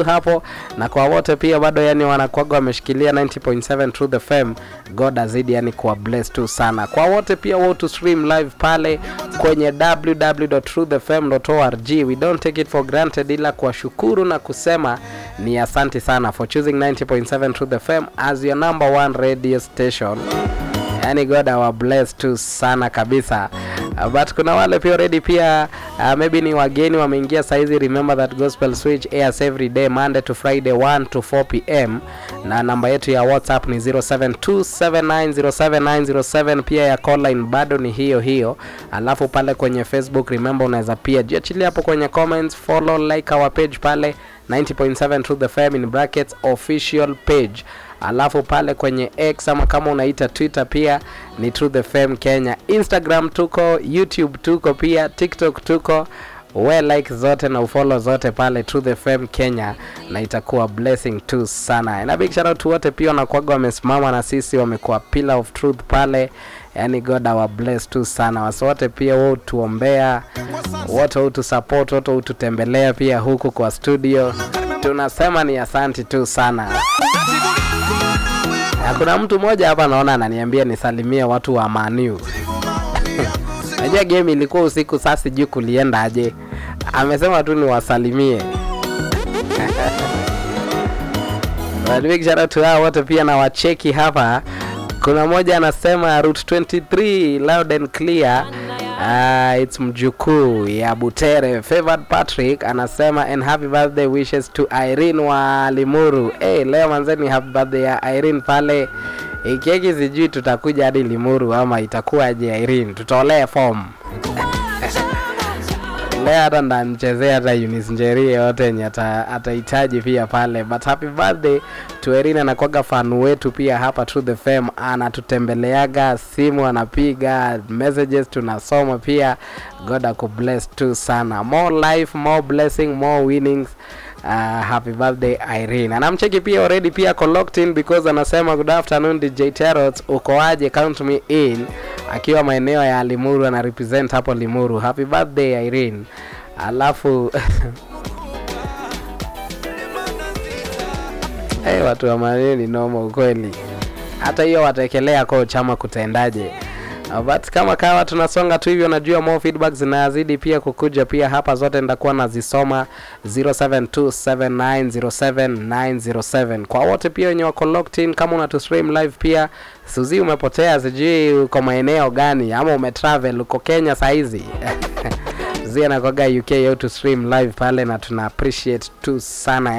tu hapo, na kwa wote pia bado yani wanakwaga wameshikilia 90.7 Truth FM. God azidi yani kuwa bless tu sana. Kwa wote pia wao to stream live pale kwenye www.truthfm.org. We don't take it for granted, ila kuwashukuru na kusema ni asante sana for choosing 90.7 Truth FM as your number one radio station. Yani God awa bless tu sana kabisa. Uh, but kuna wale pia already pia uh, maybe ni wageni wameingia saizi. Remember that gospel switch airs every day Monday to Friday 1 to 4 pm, na namba yetu ya WhatsApp ni 0727907907. Pia ya call line bado ni hiyo hiyo, alafu pale kwenye Facebook remember, unaweza pia jiachilia hapo kwenye comments, follow, like our page pale 90.7 Truth FM in brackets official page alafu pale kwenye X ama kama unaita Twitter pia ni Truth FM Kenya. Instagram tuko, YouTube tuko pia, TikTok tuko we like zote na ufollow zote pale Truth FM Kenya, na itakuwa blessing tu sana. Na big shout out to wote pia wanakuaga wamesimama na sisi, wamekuwa pillar of truth pale, yani God awa bless tu sana. Wasi wote pia wao tuombea, wote wao tu support, wote wao tutembelea pia huku kwa studio, tunasema ni asanti tu sana. Na kuna mtu mmoja hapa naona ananiambia nisalimie watu wa Manu. Najua game ilikuwa usiku, sasa sijui kulienda aje. Amesema tu niwasalimie. But big shout out to hao wote pia na wacheki hapa. Kuna mmoja anasema route 23 loud and clear. Uh, it's mjukuu ya Butere. Favored Patrick anasema and happy birthday wishes to Irene wa Limuru. Hey, leo manzeni happy birthday ya Irene pale. Hii keki sijui tutakuja hadi Limuru ama itakuwaje Irene? Tutolee form. Leo hata ndamchezea hata Eunice Njeri yote yenye ata- atahitaji pia pale, but happy birthday to Irene. Anakwaga fan wetu pia hapa Truth FM, anatutembeleaga, simu anapiga, messages tunasoma pia. God akubless tu sana, more life, more blessing, more winnings. Uh, happy birthday Irene. Anamcheki pia already pia ako locked in because anasema good afternoon DJ Terrot, uko aje? Count me in, akiwa maeneo ya Limuru ana represent hapo Limuru. Happy birthday Irene. Alafu hey, watu wa maneno ni noma ukweli, hata hiyo watekelea kwa chama kutendaje? Uh, but kama kawa tunasonga tu hivyo, najua more feedback zinazidi pia kukuja pia hapa, zote nitakuwa nazisoma 0727907907 kwa wote pia wenye wako locked in. Kama unatu stream live pia, Suzi umepotea, sijui uko maeneo gani ama umetravel, uko Kenya saizi Suzi anakwaga UK au to stream live pale, na tuna appreciate tu sana